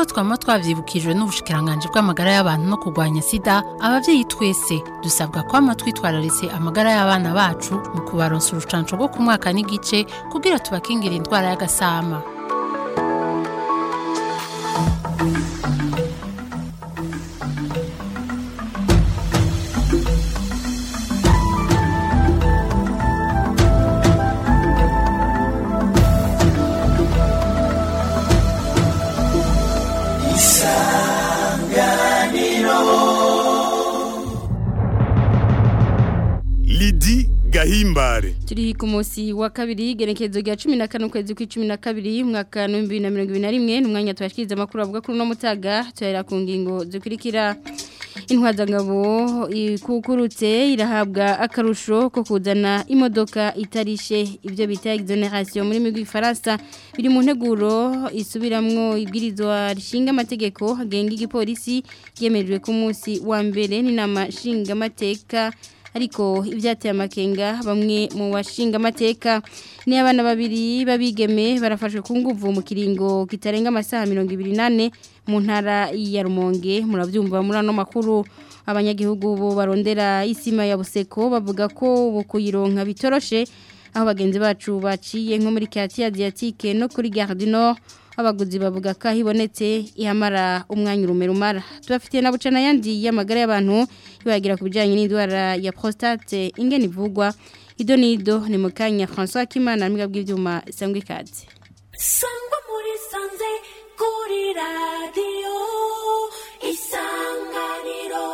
twama twavyibukijwe n'ubushikiranganje bw'amagara y'abantu no kurwanya sida abavyeyi twese dusabwa kwama twitwararitse amagara y'abana bacu mu kubaronsa urucanco rwo ku mwaka n'igice kugira tubakingire indwara y'agasama Lidi Gahimbare turi ku munsi wa kabiri igenekerezo rya cumi na kane ukwezi kw'icumi na kabiri umwaka w'ibihumbi bibiri na mirongo ibiri na rimwe ni umwanya tubashikiriza amakuru avuga kuri uno mutaga turahera ku ngingo zikurikira intwazangabo ikukurutse irahabwa akarusho ko kuzana imodoka itarishe ibyo bita exoneration muri migwi Faransa biri mu nteguro isubiramwo ibwirizwa rishinga amategeko agenga igipolisi yemejwe ku munsi wa mbere n'inama nshinga amateka ariko ibyateye amakenga bamwe mu bashinga amateka ni abana babiri babigeme barafashwe ku nguvu mu kiringo kitarenga amasaha mirongo ibiri nane mu ntara ya rumonge murabyumva muri ano makuru abanyagihugu bo barondera isima ya buseko bavuga ko ubu kuyironka bitoroshe aho bagenzi bacu baciye nko muri kati adriatique no kuri gare du nord abaguzi bavuga ko ibonetse ihamara umwanya urume rumara tubafitiye na bucana yandi y'amagara y'abantu ibagira ku bijyanye n'indwara ya prostate ingene ivugwa ido n'ido ni mu kanya francois kimana n'ubwiga bw'ibyuma isangwa ikaze sangwa muri sanze kuri radiyo isanganiro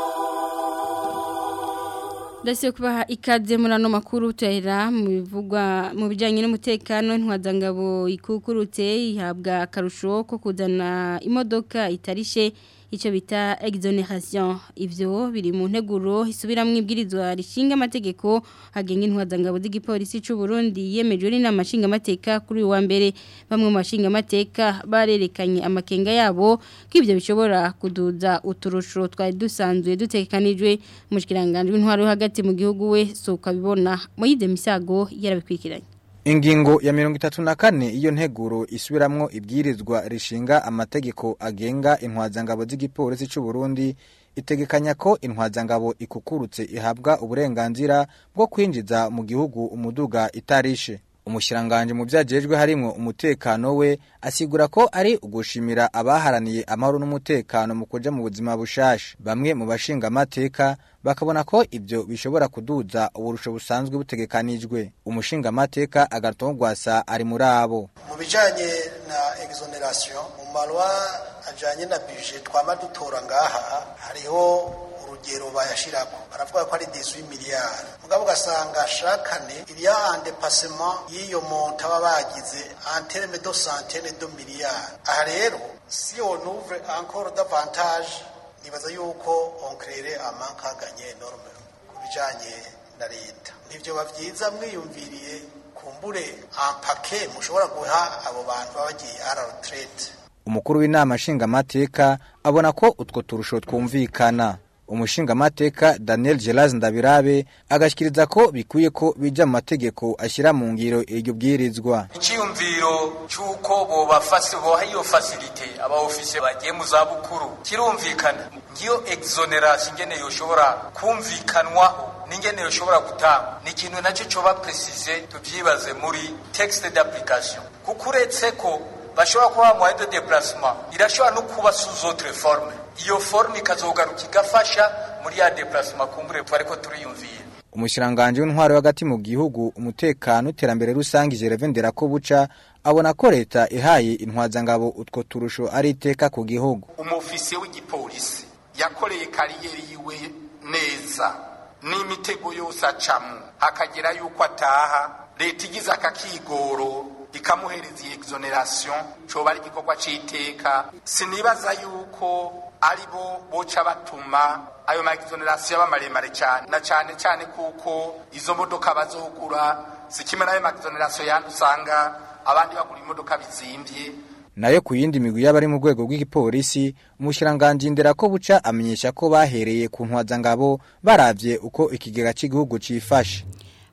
ndetse kubaha ikaze muri ano makuru tuhera mu bivugwa mu bijyanye n'umutekano intwazangabo ikukurutse ihabwa akarusho ko kuzana imodoka itarishe icyo bita exoneration ivyo biri mu nteguro isubiramwo ibwirizwa rishinga amategeko agenga intwazangabo z'igipolisi cy'u Burundi yemejwe n'inama nshinga amateka kuri uwa mbere bamwe mu bashinga amateka barerekanye amakenga yabo ko ivyo bishobora kuduza uturusho twari dusanzwe dutekanijwe umushikiranganje w'intwaro yo hagati mu gihugu we so ukabibona Moyize Misago yarabikwikiranye Ingingo ya mirongo itatu na kane iyo nteguro isubiramwo ibwirizwa rishinga amategeko agenga intwazangabo z'igipolisi cy'u Burundi itegekanya ko intwazangabo ikukurutse ihabwa uburenganzira bwo kwinjiza mu gihugu umuduga itarishe umushiranganje mu byajejwe harimo umutekano we asigura ko ari ugushimira abaharaniye amahoro n'umutekano mu kuja mu buzima bushasha bamwe mu bashinga amateka bakabona ko ibyo bishobora kuduza uburusho busanzwe butegekanijwe umushinga amateka agatongwasa ari muri abo mu bijanye na exoneration mu marwa ajanye na budget twama dutora ngaha hariho urugero bayashirako baravuga ko ari 18 miliyari mugabo ugasanga shakane iriya andepassement y'iyo monta baba bagize en terme de centaine de miliyari aha rero si on ouvre encore davantage nibaza yuko on créerait un manque à gagner énorme ku bijanye na leta nivyo bavyiza mwiyumviriye kumbure un paquet mushobora guha abo bantu baba bagiye à la retraite umukuru w'inama nshingamateka abona ko utwo turusho twumvikana umushingamateka Daniel Gelaz Ndabirabe agashikiriza ko bikwiye ko bija mu mategeko ashyira mu ngiro iryo bwirizwa icyumviro cy'uko bobafasi boha iyo fasilite aba ofisiye bagiye mu zabukuru kirumvikana ngiyo exoneration ingene yoshobora kumvikanwaho n'ingene yoshobora gutanga ni ikintu nacyo coba precise tuvyibaze muri texte d'application kuko uretse ko bashobora kuba moyen de déplacement irashobora no kuba sous autre forme iyo forme ikazogaruka igafasha muri ya déplacement kumbure twariko turiyumvira umushiranganje w'intwaro hagati mu gihugu umutekano iterambere rusange Gervendera ko buca abona ko leta ihaye intwazangabo utwo turusho ari iteka ku gihugu umufisiye w'igipolisi yakoreye kariyeri yiwe neza n'imitego yose acamu akagera yuko ataha leta igize akakigoro ikamuhereza iyi exoneration coba ari igikorwa c'iteka sinibaza yuko ari bo boca batuma ayo ma exoneration aba maremare cyane na cyane cyane kuko izo modoka bazogura zikimwe n'ayo ma exoneration yandi usanga abandi bagura imodoka bizimbye nayo ku yindi migwi y'abari mu rwego rw'igipolisi umushiranganje indera ko buca amenyesha ko bahereye ku ntwazangabo baravye uko ikigega cy'igihugu cifashe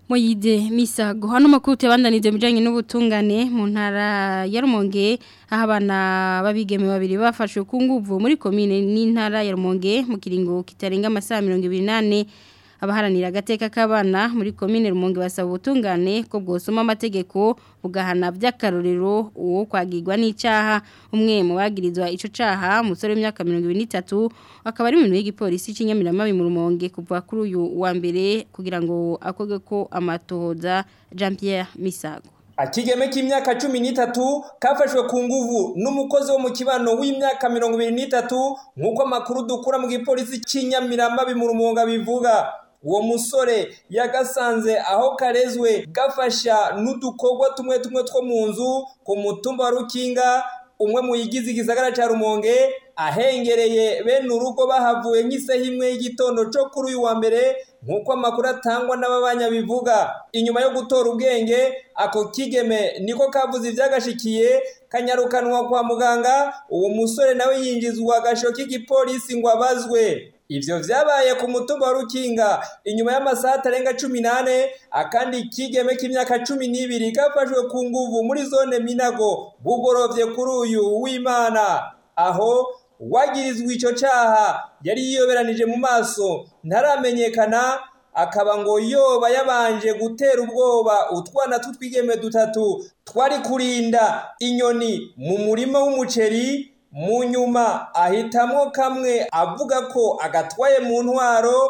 Moyide misago hano makuru tebandanize mujanye n'ubutungane mu ntara ya Rumonge aho abana babigeme babiri bafashwe ku nguvu muri commune n'intara ya Rumonge mu kiringo kitarenga amasaha 28 abaharanira agateka k'abana muri commune Rumonge basaba ubutungane ko bwosoma amategeko bugahana by'akarorero uwo kwagirwa n'icaha umwe mu bagirizwa ico caha umusore w'imyaka 23 akaba ari mu y'igipolisi cy'inyamiramabi mu Rumonge kuva kuri uyu wa mbere kugira ngo akoge ko amatohoza Jean Pierre Misago Akigeme k'imyaka cumi n'itatu kafashwe ku nguvu n'umukozi wo mu kibano w'imyaka mirongo ibiri n'itatu nk'uko amakuru dukura mu gipolisi cy'inyamiramabi mu rumonga bivuga uwo musore yagasanze aho karezwe gafasha n'udukorwa tumwe tumwe two mu nzu ku mutumba wa rukinga umwe mu yigize igisagara cya rumonge ahengereye bene urugo bahavuye nk'isaha imwe y'igitondo cyo kuri uyu wa mbere nk'uko amakuru atangwa n'ababanya bivuga inyuma yo gutora ubwenge ako kigeme niko kavuze ibyagashikiye kanyarukanwa kwa muganga uwo musore nawe yinjizwa agasho k'igipolisi ngo abazwe Ivyo vyabaye ku mutumba wa Rukinga inyuma y'amasaha atarenga 18 akandi kigeme k'imyaka 12 gafashwe ku nguvu muri zone Minago bugorovye kuri uyu w'Imana aho wagirizwa ico caha yari yiyoberanije mu maso ntaramenyekana akaba ngo yoba yabanje gutera ubwoba utwana tutwigeme dutatu twari kurinda inyoni mu murima w'umuceri mu nyuma ahitamwo kamwe avuga ko agatwaye mu ntwaro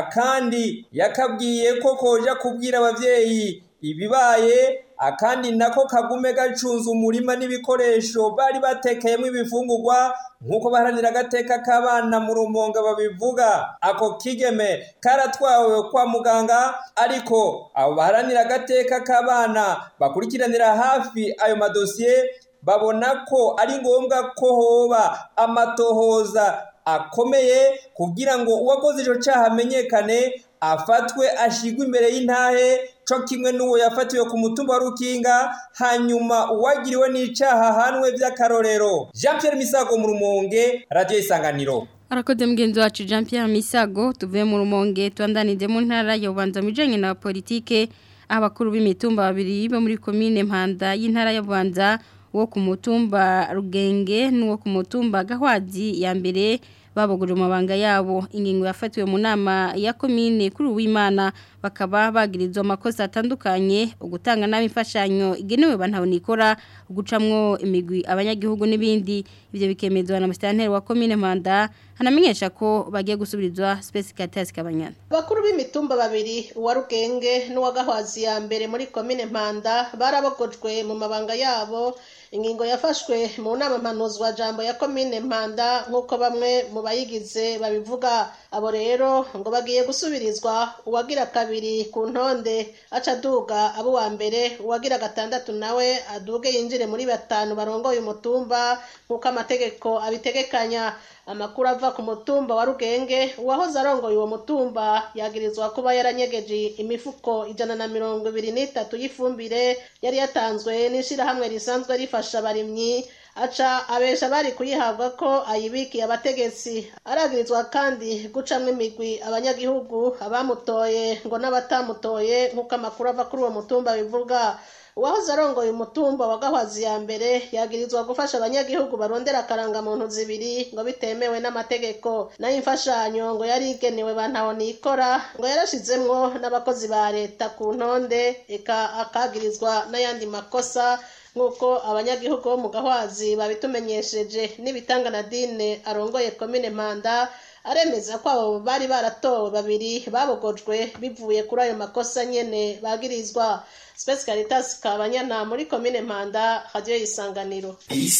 akandi yakabwiye ko koja kubwira abavyeyi ibibaye akandi nako kagume gacunze umurima n'ibikoresho bari batekeyemo ibifungurwa nk'uko baharanira agateka k'abana mu rumonga babivuga ako kigeme karatwawe kwa muganga ariko abo baharanira agateka k'abana bakurikiranira hafi ayo madosiye babona ko ari ngombwa ko hoba amatohoza akomeye kugira ngo uwakoze ico caha amenyekane afatwe ashigwe imbere y'intahe co kimwe n'uwo yafatiwe ku mutumba wa Rukinga hanyuma uwagiriwe n'icaha hanwe vy'akarorero Jean Pierre Misago mu Rumonge Radio Isanganiro Arakoze mgenzi wacu Jean Pierre Misago tuvuye mu Rumonge twandanije mu ntara ya Bubanza mu bijanye na politike abakuru b'imitumba babiri bo muri commune Mpanda y'intara ya Bubanza wo ku mutumba Rugenge n'uwo ku mutumba Gahwazi ya mbere baboguje amabanga yabo ingingo yafatiwe mu nama ya komine kuri uwimana bakaba bagirizwa amakosa atandukanye ugutanga nabi imfashanyo igenewe bantabonikora gucamwo imigwi abanyagihugu n'ibindi ivyo bikemezwa na mustanteri wa komine Mpanda hanamenyesha ko bagiye gusubirizwa Space Caritas Kabanyana bakuru b'imitumba babiri uwa Rugenge n'uwa Gahwazi ya mbere muri komine Mpanda barabogojwe mu mabanga yabo ingingo yafashwe mu nama mpanuzwa jambo ya komine Mpanda nk'uko bamwe mu bayigize babivuga abo rero ngo bagiye gusubirizwa uwagira kabiri ku ntonde aca aduga abo wa mbere uwagira gatandatu nawe aduge yinjire muri batanu barongoye umutumba nk'uko amategeko abitegekanya amakuru ava ku mutumba wa rugenge uwahoze arongoye uwo mutumba yagirizwa kuba yaranyegeje imifuko ijana na mirongo ibiri n'itatu y'ifumbire yari yatanzwe n'ishirahamwe risanzwe rifasha abarimyi aca abesha bari kuyihabwa ko ayibikiye abategetsi aragirizwa kandi gucamwo imigwi abanyagihugu abamutoye ngo n'abatamutoye nk'uko amakuru ava kuri uwo mutumba bivuga uwahoze arongoye umutumba wa gahwazi ya mbere yagirizwa gufasha abanyagihugu barondera akarangamuntu zibiri ngo bitemewe n'amategeko nayo imfashanyo ngo yari igenewe bantaho nikora ngo yarashizemwo n'abakozi ba leta ku ntonde eka akagirizwa n'ayandi makosa nk'uko abanyagihugu bo mu gahwazi babitumenyesheje n'ibitanga na dine arongoye komine mpanda aremeza ko abo bari baratowe babiri babogojwe bivuye kuri ayo makosa nyene bagirizwa Space Caritas Kabanyana muri komine Mpanda radio isanganiro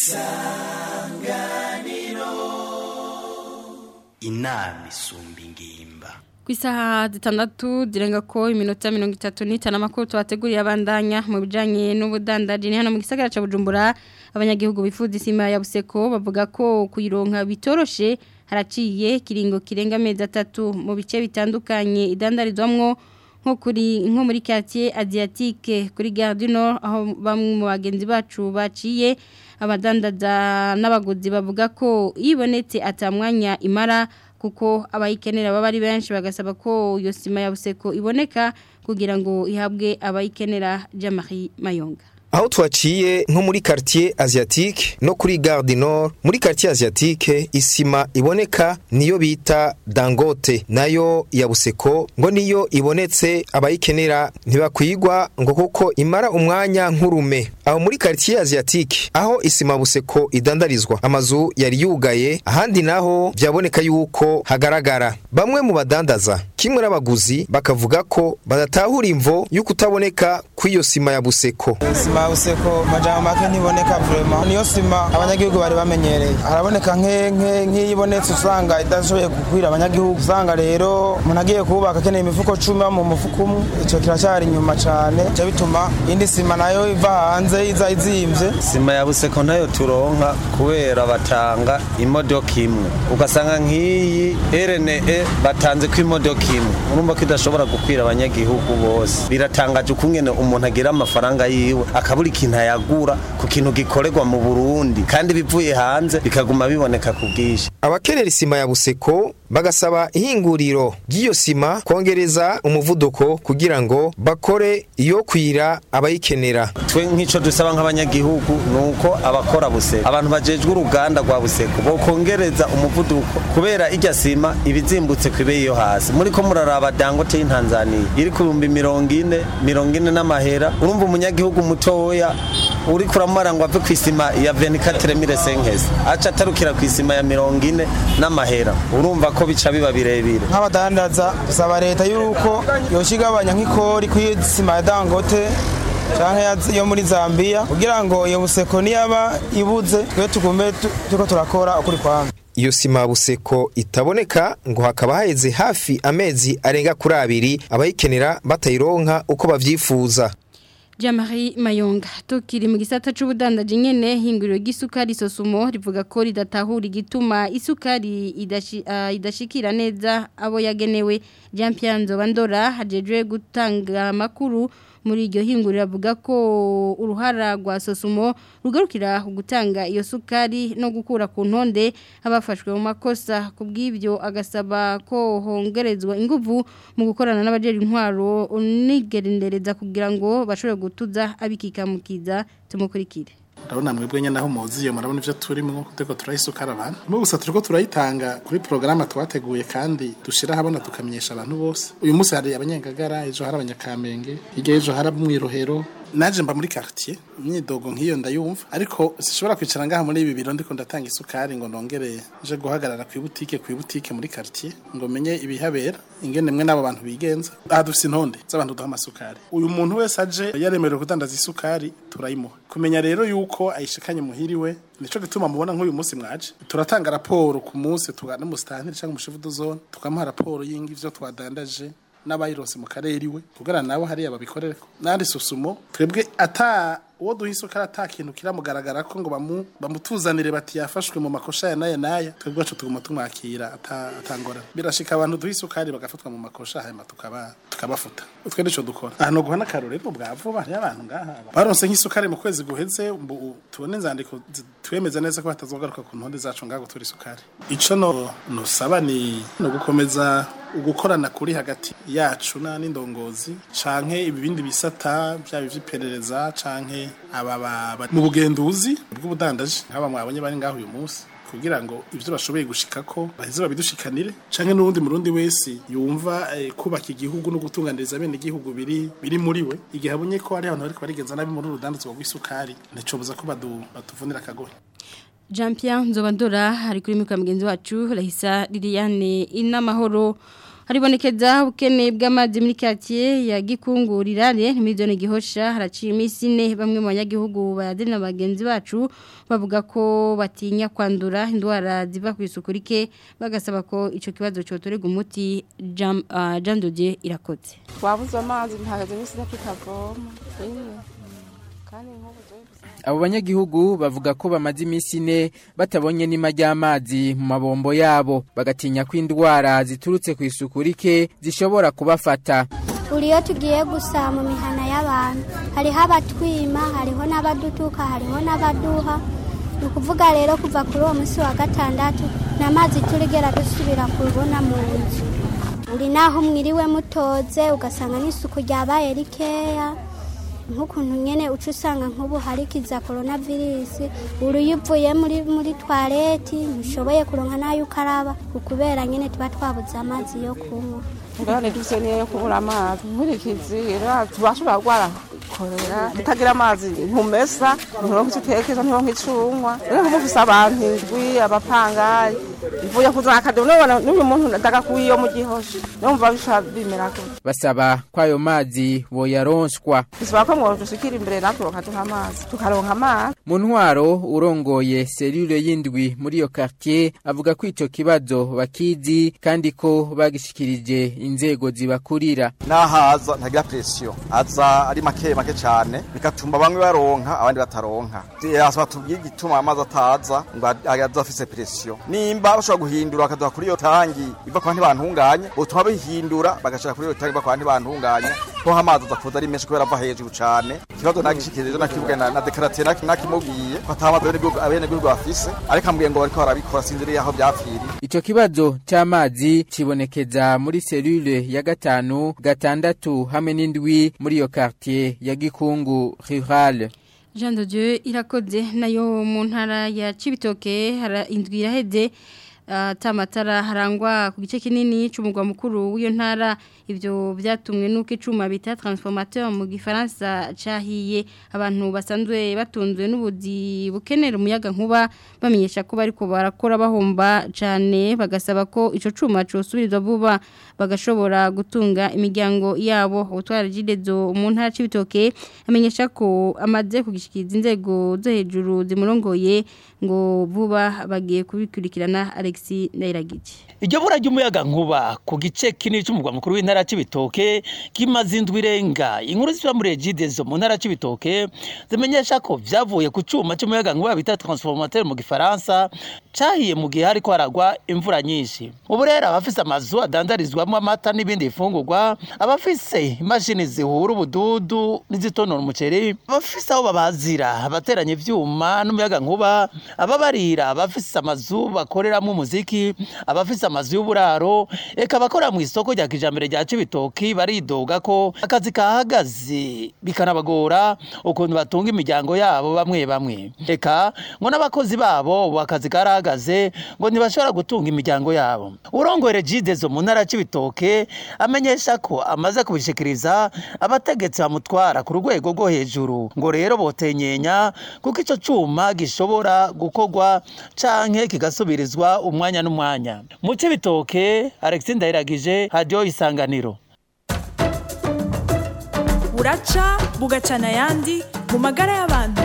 isanganiro inama isumba ingimba ku isaha zitandatu zirenga ko iminota mirongo itatu n'itanu amakuru tubateguriye abandanya mu bijyanye n'ubudandaji ni hano mu gisagara cya bujumbura abanyagihugu bifuza isima ya buseko bavuga ko kuyironka bitoroshe haraciye kiringo kirenga amezi atatu mu bice bitandukanye idandarizwamwo nko kuri nko muri quartier asiatique kuri Gare du Nord aho bamwe mu bagenzi bacu baciye abadandaza n'abaguzi bavuga ko ibonetse atamwanya imara kuko abayikenera baba ari benshi bagasaba ko iyo sima ya buseko iboneka kugira ngo ihabwe abayikenera Jean-Marie Mayonga aho twaciye nko muri quartier asiatique no kuri gare du nord muri quartier asiatique isima iboneka niyo bita dangote nayo ya buseko ngo niyo ibonetse abayikenera ntibakwigwa ngo kuko imara umwanya nk'urume aho muri quartier asiatique aho isima buseko idandarizwa amazu yari yugaye ahandi naho byaboneka yuko hagaragara bamwe mu badandaza kimwe n'abaguzi bakavuga ko badatahura imvo yo kutaboneka kw'iyo sima ya buseko sima buseko majambo make ntiboneka vrema niyo sima abanyagihugu bari bamenyereye haraboneka nk'iyo ibonetse usanga idashoboye gukwira abanyagihugu usanga rero umuntu agiye kubaka akeneye imifuko cumi mu mufuko umwe icyo kiracyari inyuma cyane cyo bituma indi sima nayo iva hanze iza izimvye sima ya buseko nayo turonka kubera batanga imodoka imwe ugasanga nk'iyi rne batanze ko imodoka imwe urumva ko idashobora gukwira abanyagihugu bose biratangaje ukungene umuntu agira amafaranga yiwe akabura ikintu ayagura ku kintu gikorerwa mu Burundi kandi bivuye hanze bikaguma biboneka ku bwinshi abakenera isima ya buseko bagasaba ihinguriro ry'iyo sima kongereza umuvuduko kugira ngo bakore iyo kwira abayikenera twe nk'ico dusaba nk'abanyagihugu nuko abakora buseko abantu bajejwe uruganda rwa buseko bokongereza umuvuduko kubera irya sima ibizimbutse ku ibeyi yo hasi muri ko muraraba dangote y'intanzaniya iri ku bihumbi mirongo ine mirongo ine n'amahera urumva umunyagihugu mutoya uri kuramara ngo ave ku isima ya 24 mille senkesi aca atarukira ku isima ya mirongo ine n'amahera urumva ko bica biba birebire nk'abadandaza dusaba leta yuko yoshigabanya nk'ikori ku isima ya dangote canke yo muri Zambia kugira ngo iyo buseko niyaba ibuze twe tugume turiko turakora ukuri kwamwe iyo sima buseko itaboneka ngo hakaba haheze hafi amezi arenga kuri abiri abayikenera batayironka uko bavyifuza Jamari Mayonga tukiri mu gisata c'ubudandaje nyene hinguriro gisukari sosumo rivuga ko ridatahura igituma isukari idashi, uh, idashikira neza abo yagenewe Jean Pierre Nzobandora hajejwe gutanga makuru muri iryo hinguriro avuga ko uruhara rwa sosumo rugarukira gutanga iyo sukari no gukura ku ntonde abafashwe mu makosa kubw'ibyo agasaba ko hongerezwa inguvu mu gukorana n'abajeri intwaro unigerendereza kugira ngo bashobore gutuza abikikamukiza tumukurikire urabona mwebwe nyine aho muziye murabona ibyo turimo turiko turayisukara abantu mo gusa turiko turayitanga kuri porogaramu twateguye kandi dushira habona tukamenyesha abantu bose uyu munsi hari abanyengagara ejo hari abanyakamenge hirya ejo hari abamwirohero naje mba muri quartier imyidogo nk'iyo ndayumva ariko sishobora kwicara ngaha muri ibi biro ndiko ndatanga isukari ngo nongere je guhagarara ku ibutike ku ibutike muri quartier ngo menye ibihabera ingene mwe n'abo bantu bigenza aha dufise intonde z'abantu duha amasukari uyu muntu wese aje yaremerewe kudandaza isukari turayimuha kumenya rero yuko ayishikanye muhiriwe nico gituma mubona nk'uyu munsi mwaje turatanga raporo ku munsi tugana mu stantire cyangwa mu shifudo zone tukamuha raporo y'ingi ivyo twadandaje n'abayirose mu karere iwe kugara nabo hariya babikorereko nandi susumo twebwe ata uwo duha isukari ata kintu kiramugaragara ko ngo bamu bamutuzanire bati yafashwe mu makosha ya naya naya twebwe wacu tuguma tumwakira atangora birashika abantu duha isukari bagafatwa mu makosha hanyuma tukaba tukabafuta twe nico dukora ahantu guha n'akarorero bwa vuba hariyo abantu ngaha baronse nk'isukari mu kwezi guheze tubone inzandiko twemeza neza ko batazogaruka ku ntonde zacu ngaho gutura isukari ico no nosaba ni no gukomeza ugukorana kuri hagati yacu na n'indongozi canke ibindi bisata byaba ivy'iperereza canke aba mu bugenduzi bw'ubudandaji nk'aba mwabonye bari ngaho uyu munsi kugira ngo ivyo bashoboye gushikako baheze babidushikanire canke n'uwundi murundi wese yumva eh, kubaka igihugu no gutunganiriza bene igihugu biri biri muri we igihe abonye ko hari abantu bariko barigenza nabi muri urudandazwa rw'isukari nticobuza ko badu batuvunira akagohe Jean Pierre Nzobandora ari kuri mikwa mugenzi wacu Rahisa Liliane inamahoro haribonekeza ubukene bw'amazi muri quartier ya Gikungurirane miliyoni gihosha haraciye iminsi ine bamwe mu banyagihugu bayadina bagenzi bacu bavuga ko batinya kwandura indwara ziva ku isuku rike bagasaba ko ico kibazo cyotorega umuti Jean uh, Jean Dodier irakoze wabuze amazi ntagaze n'isi tukavoma kandi nk'ubu abo banyagihugu bavuga ko bamaze iminsi ine batabonye n'ima ry'amazi mu mabombo yabo bagatinya ko indwara ziturutse ku isuku rike zishobora kubafata uriyo tugiye gusa mu mihana y'abantu hariho abatwima hariho n'abadutuka hariho n'abaduha ni ukuvuga rero kuva kuri uwo munsi wa gatandatu n'amazi turigera dusubira kubona mu nzu uri naho mwiriwe mutoze ugasanga n'isuku ryabaye rikeya nk'ukuntu nyine uca usanga nk'ubu hari kiza korona virusi uri iyo uvuye muri muri twareti ntushoboye kuronka n'ayo ukaraba ukubera nyine tuba twabuze amazi yo kunywa ingorane dufite niyo yo kubura amazi nkurikizi rero tubashobora kurwara korera utagira amazi ntumesa nturonka icyo utekeza nturonka icyo unywa rero nk'ubu ufise abantu indwi abapangayi ivuye kuzana akadobo nubona n'uyu muntu ndagakuye iyo mu gihosha numva bishobora bimera gutya basaba ko ayo mazi boyaronswa bisaba ko mwodushikira imbere natwe bakaduha amazi tukaronka amazi mu ntwaro urongoye serire y'indwi muri iyo quartier avuga ko ico kibazo bakizi kandi ko bagishikirije inzego zibakurira nahaza ntagira presiyo aza ari make make cyane bigatuma bamwe baronka abandi bataronka asaba tubwire igituma amazi ataza ngo aza afise presiyo nimba bashobora guhindura bakaduha kuri iyo tangi iva ku bantu bantunganye butuma bihindura bagashaka kuri iyo tangi iva ku bantu bantunganye ko amazi aza kuza ari menshi kubera ava hejuru cyane ikibazo nagishikirije nakivuga na, na dekarate nakimubwiye ko atamazi abenegihugu bafise ariko ambwiye ngo bariko barabikora sinziriye aho vyapfiriye ico kibazo c'amazi cibonekeza muri selule ya gatanu gatandatu hamwe n'indwi muri iyo quartier ya gikungu rural Jean de Dieu irakoze nayo mu ntara ya Cibitoke hara indwi iraheze atamatara harangwa ku gice kinini cy'umugwa mukuru w'iyo ntara ibyo byatumwe nuko icuma bita transformateur mu gifaransa cahiye abantu basanzwe batunzwe n'ubudi bukenera umuyaga nkuba bamenyesha ko bariko barakora bahomba cyane bagasaba ko ico cuma cosubirizwa vuba bagashobora gutunga imiryango yabo ubutwara jidezo mu ntara c'ibitoke amenyesha ko amaze kugishikiriza inzego zo hejuru zimurongoye ngo vuba bagiye kubikurikirana Alexis Ndairagije iryo bura ry'umuyaga nkuba ku gice kinini cy'umugwa mukuru w'intara c'ibitoke kimaze indwi irenga inkuru ziba muri egidezo mu ntara c'ibitoke zimenyesha ko vyavuye ku cuma c'umuyaga nkuba bita transformateur mu gifaransa cahiye mu gihe hariko haragwa imvura nyinshi ubu rero abafise amazu adandarizwamo amata n'ibindi bifungurwa abafise imashini zihura ubududu n'izitonora umuceri abafise aho babazira abateranya ivyuma n'umuyaga nkuba ababarira abafise amazu bakoreramo umuziki abafise amazu y'uburaro eka abakora mu isoko rya kijambere rya Cibitoki baridoga ko akazi kahagaze bikanabagora ukuntu batunga imiryango yabo bamwe bamwe eka ngo n'abakozi babo akazi karahagaze ngo ntibashobora gutunga imiryango yabo urongore jidezo mu ntara Cibitoke amenyesha ko amaze kubishikiriza abategetsi bamutwara ku rwego rwo hejuru ngo rero botenyenya kuko ico cuma gishobora gukorwa canke kigasubirizwa umwanya n'umwanya mu Cibitoke Alexis Ndayiragije radio isanganiro buraca bugacana ayandi mu magara y'abantu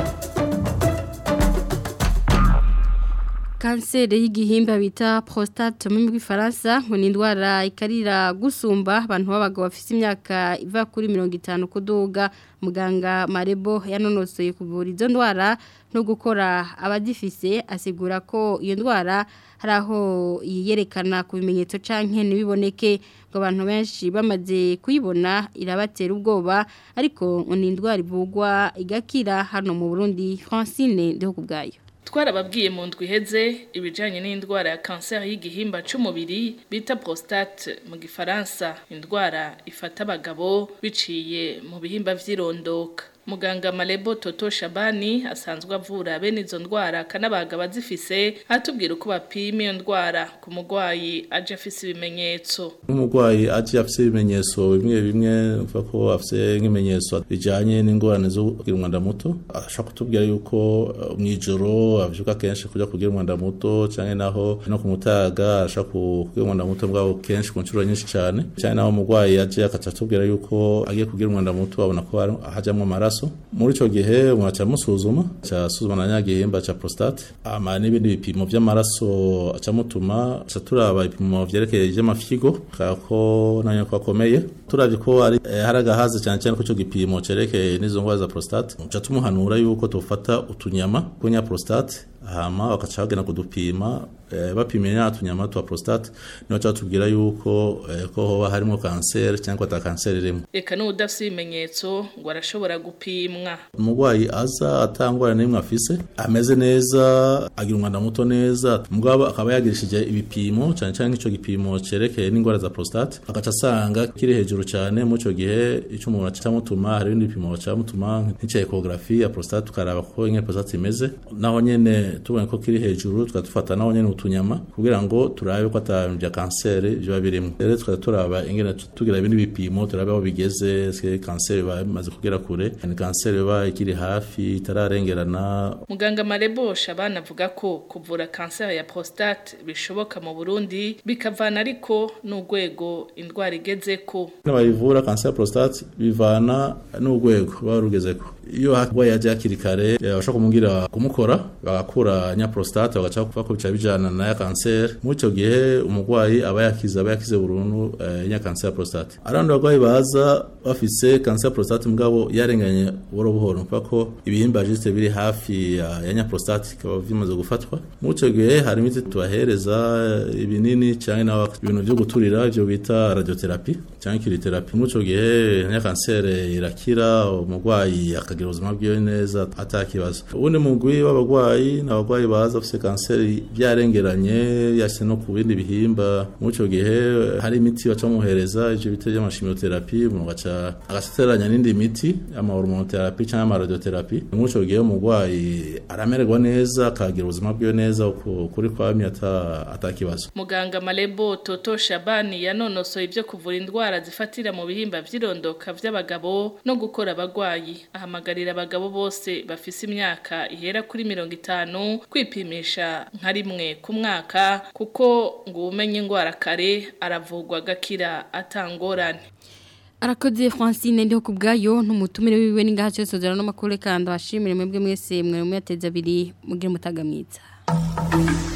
kanseri y'igihimba bita prostate mu bw'ifaransa ngo ni indwara ikarira gusumba abantu b'abagabo bafite imyaka iva kuri mirongo itanu kuduga muganga marebo yanonosoye kuvura izo ndwara no gukora abagifise asigura ko iyo ndwara hari aho yiyerekana ku bimenyetso cyangwa ntibiboneke ngo abantu benshi bamaze kuyibona irabatera ubwoba ariko ngo ni indwara ivugwa igakira hano mu burundi francine ndiho ku bwayo twarababwiye mu ndwi iheze ibijyanye n'indwara ya kanseri y'igihimba cy'umubiri bita prostate mu gifaransa indwara ifata abagabo biciye mu bihimba by'irondoka muganga Malebo Toto Shabani asanzwe avura bene izo ndwara akanabaga abazifise atubwira uko bapima iyo ndwara ku murwayi aje afise ibimenyetso nk'umurwayi aje afise ibimenyetso bimwe bimwe uvuga ko afise nk'ibimenyetso bijanye n'ingorane zo kugira umwanda muto ashobora kutubwira yuko mu ijoro avyuka kenshi kuja kugira umwanda muto canke naho no ku mutaga ashobora kugira umwanda muto bwabo kenshi ku nshuro nyinshi cane canke naho umurwayi aje akaca atubwira yuko agiye kugira umwanda muto babona ko hajamwo amaraso muri ico gihe umuntu aca amusuzuma aca asuzuma na nyagihimba ca prostate ama n'ibindi bipimo vy'amaraso aca amutuma aca turaba ibipimo vyerekeye ivy'amafyigo kako nanyo ko akomeye turavye ko ari eh, hari agahaze cyane cyane ko ico gipimo cerekeye n'izo ndwara za prostate uca tumuhanura yuko tufata utunyama kunya prostate hama bakaca bagenda kudupima eh, bapimye nya tunyama twa prostate niho cyatubwira yuko eh, ko hoba harimo kanseri cyangwa ata kanseri irimo reka n'udafite ibimenyetso ngo arashobora gupimwa umurwayi aza atangwara n'imwe afise ameze neza agira umwanda muto neza mugabo akaba yagirishije ibipimo cyane cyane nk'icyo gipimo cerekeye n'indwara za prostate agaca asanga kiri hejuru cyane mu ico gihe ico umuntu acamutuma hari ibindi bipimo bacamutuma nk'icya ecography ya prostate tukaraba ko ingene prostate imeze naho nyene tubonye ko kiri hejuru tukadufata naho nyene utunyama kugira ngo turabe ko ata bya kanseri biba birimo rero tukaba turaba ingene tugira ibindi bipimo turabe aho bigeze se kanseri bamaze kugera kure ni kanseri iba ikiri hafi itararengerana muganga marebosha abana avuga ko kuvura kanseri ya prostate bishoboka mu burundi bikavana ariko n'urwego indwara igeze ko bayivura kanseri ya prostate bivana n'urwego baba rugezeko iyo harwaye yaje hakiri kare bashobora kumubwira kumukora bagakura nya prostate bagaca kuva ko bica bijana na ya kanseri muri icyo gihe umurwayi aba yakize aba yakize burundu eh, nya kanseri ya prostate arandi barwayi baza bafise kanseri ya prostate mugabo yarenganye buhoro buhoro kuko ko ibihimba juste biri hafi ya, ya nya prostate bikaba bimaze gufatwa muri icyo gihe hari imiti tubahereza ibinini cyangwa nawe ibintu byo guturira ibyo bita radiotherapy cyangwa kiriterapi muri icyo gihe nya kanseri irakira umurwayi akagira ubuzima bwiwe neza atakibazo ubundi mugwi w'abarwayi ni abarwayi baza bafite kanseri byarengeranye yashyize no ku bindi bihimba muri icyo gihe hari imiti baca bamuhereza ibyo bita by'amashimiyoterapi umuntu agaca agateranya n'indi miti amahormonoterapi cyangwa amaradioterapi muri icyo gihe umurwayi aramererwa neza akagira ubuzima bwiwe neza kuri kwamye atakibazo muganga marebo toto shabani yanonosoye ibyo kuvura indwara zifatira mu bihimba by'irondoka by'abagabo no gukora abagwayi ahamagarira abagabo bose bafise imyaka ihera kuri mirongo itanu kwipimisha nka rimwe ku mwaka kuko ngo umenye indwara kare aravurwa agakira atangorane arakoze Francine ndiho kubgayo ntumutumire wiwe ningaha cyose zara no makuru kandi washimire mwebwe mwese mwe muyateza abiri mugire mutaga mwiza